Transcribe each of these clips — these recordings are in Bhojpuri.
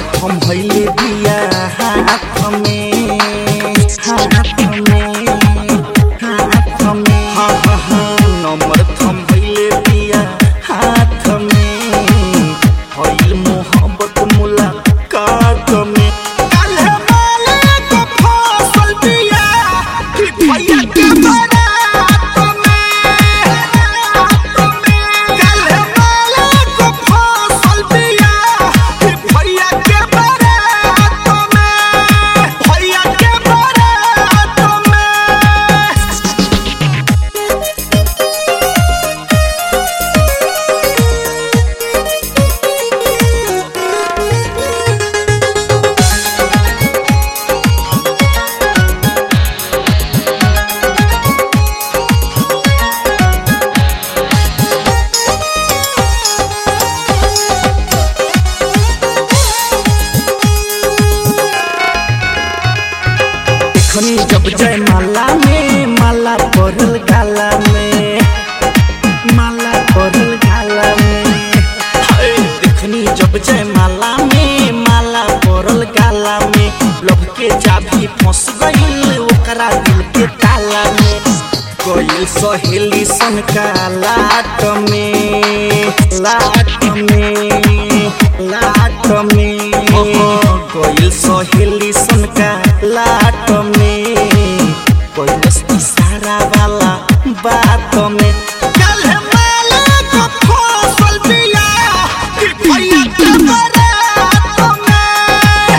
थम भइले बिया हाथ में हाथ में हाथ में हाँ हाँ हाँ नंबर थम भइले बिया हाथ में भइल मोहब्बत मुलाकात में काल्हे वाले को फसल बिया कि भैया के बारात में काल्हे वाले को फसल बिया कि भैया के बारात में भैया के बारात में देखनी जब जय माला में माला पड़ल गाला में माला पड़ल गाला में हाय, देखनी जब जय माला में माला पड़ल गाला में लभ के चाबी फंस गईल ओकरा दिल के ताला में गईल सहेली सन का लाट में लाट में लाट में गईल सहेली सन का लाट में गईल इशारा वाला बात में काल्हे माला को फसल बिया कि भैया के बारात में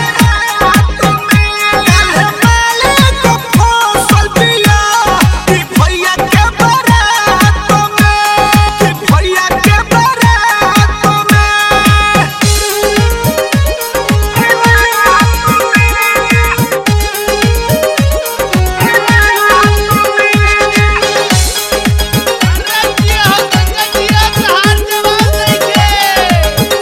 काल्हे माला को फसल बिया कि भैया के बारात में कि भैया के बारात में रंगिया हो रंगिया बिहार के बात देखे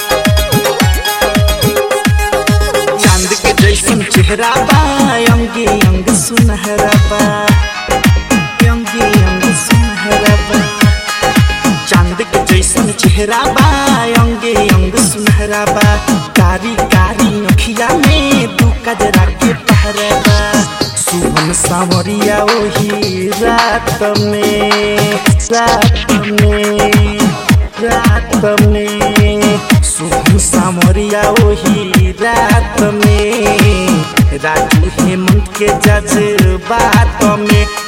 चांद के जैसन चेहरा बा अंगे अंग सुनहरा बा अंगे अंग सुनहरा बा चांद के जैसन चेहरा बा अंगे अंग सुनहरा बा कारी कारी अखिया में दू कजरा के पहरा बा सुबह सावरिया ओही रात में रात में रात में सुबह सामरिया ओही रात में राजू हेमंत के जज्बात में